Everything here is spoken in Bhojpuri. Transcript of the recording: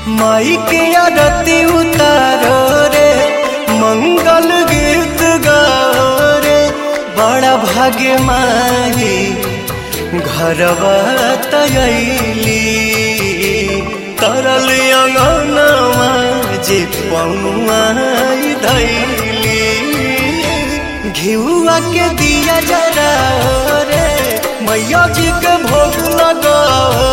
माई के आरती उतारो रे मंगल गीत गाओ रे बड़ा भाग्य माई घरवा तयली तरल अंगनवा जे पौआई धैली घिउआ के दिया जरा रे मैया जी के भोग लगाओ